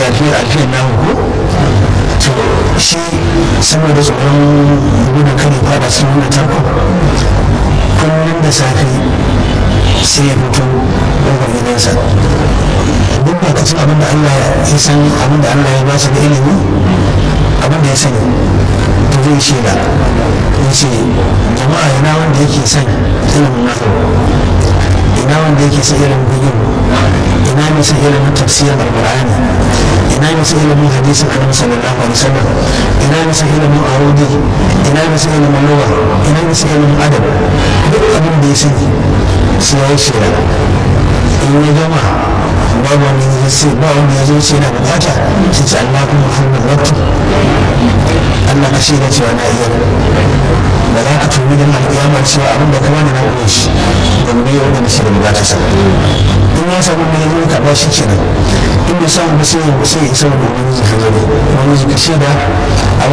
alfiyar alfiyar namu ko to shi saboda tsoron gudun kare fada sun nuna tarko kullum da safe sai ya fito daga gidansa duk ba kacin abin da Allah ya san abin da Allah ya ba shi da ilimi abin da ya sani to zai shaida ya ce jama'a ina wanda yake son ilimin nahu ina wanda yake son ilimin bugun ina mai son ilimin tafsirin alqur'ani ina mai son ilimin hadisin annabi sallallahu alaihi wasallam ina mai son ilimin arudi ina mai son ilimin lugha ina mai son ilimin adab duk abin da ya sani sai ya yi shaida in ya gama babu wanda ya ce ba wanda ya zo ce na bukata sai ce Allah kuma hannun waktu Allah ka shaida cewa na iya ba za ka tuni da alƙiyamar cewa abin da kama da na ƙure shi da mu yi wanda shi da bukata sa in ya samu mai zo karɓa shi kenan in bai samu ba sai ya sai ya isa wani wani zai ka zo wani zai ka shaida